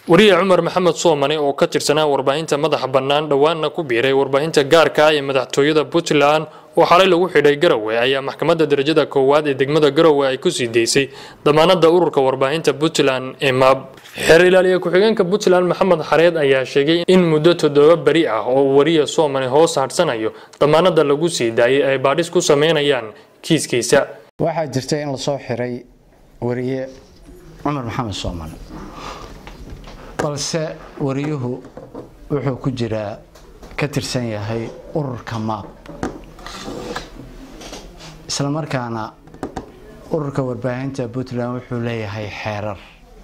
wariye cumar maxamed soomane oo ka tirsanaa warbaahinta madaxa bannaan dhowaanna ku biiray warbaahinta gaarka ah ee madaxtooyada puntland oo xalay lagu xidhay garowe ayaa maxkamadda darajada koowaad ee degmada garowe ay ku sii deysay damaanada ururka warbaahinta puntland ee maab xeer ilaaliye ku-xigeenka puntland maxamed xareed ayaa sheegay in muddo toddoba beri ah oo uu wariye soomane hoos hadhsanayo damaanada lagu sii daayay ay baadhis ku sameynayaan kiiskiisa waxaa jirta in lasoo xiray wariye cumar maxamed soomane balse wariyuhu wuxuu ku jiraa ka tirsan yahay ururka maab isla markaana ururka warbaahinta puntland wuxuu leeyahay xeerar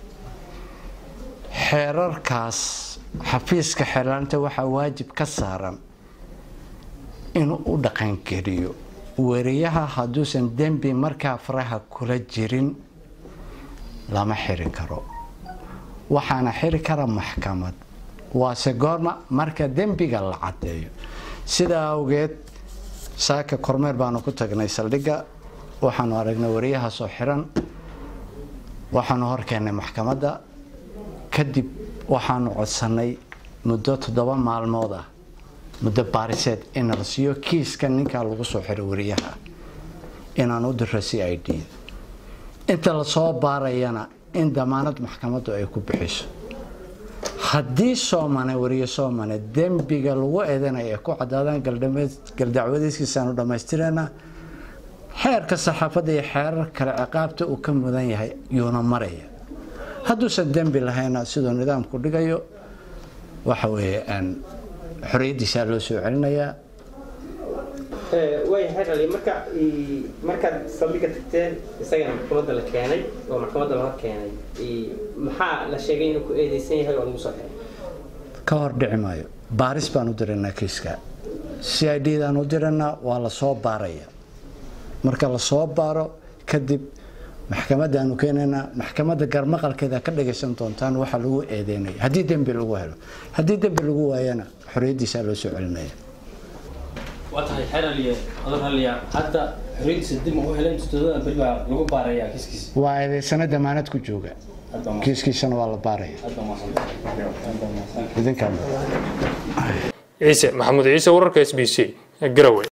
xeerarkaas xafiiska xeeraarinta waxaa waajib ka saaran inuu u dhaqangeliyo wariyaha hadduusan dembi markaa faraha kula jirin lama xiri karo waxaana xiri kara maxkamad waase goorma marka dembiga la caddeeyo sidaa awgeed saaka kormeer baanu ku tagnay saldhigga waxaanu aragnay wariyahaasoo xiran waxaanu horkeennay maxkamadda kadib waxaanu codsannay muddo toddoba maalmood ah muddo baariseed in la siiyo kiiska ninkaa lagu soo xiray wariyaha inaan u diro c i d inta lasoo baarayana in damaanad maxkamaddu ay ku bixiso haddii soomane wariye soomane dembiga lagu eedanaya ay ku cadaadaan galdacwadiiskiisaanu dhammaystirana xeerka saxaafadda iyo xeerar kale ciqaabta uu ka mudan yahay yuuna maraya hadduusan dembi lahayna siduu nidaamku dhigayo waxa weeye xorriyaddiisaa loo soo celinayaa way xeerali marka markaad saldhigga tagteen isagana maxkamadda la keenay oo maxkamadda la hor keenay maxaa la sheegay inuu ku eedeysan yahay oo lagu soo xiray ka hor dhici maayo baaris baan u diraynaa kiiska c i d daan u diraynaa waa la soo baaraya marka la soo baaro kadib maxkamadaanu keenaynaa maxkamadda garmaqalkeeda ka dhagaysan doontaan waxa lagu eedeynaya haddii dembi lagu helo haddii dembi lagu waayana xorriyaddiisaa loo soo celinaya waa tahay xeer aliye odor haliya hadda xorriyaddiisa dib u heleen todobada beri baa lagu baarayaa kiiskiisa waa eedeysano damaanad ku jooga kiiskiisana waa la baaraya idinkaa ciise maxamuud ciise wararka s b c garowe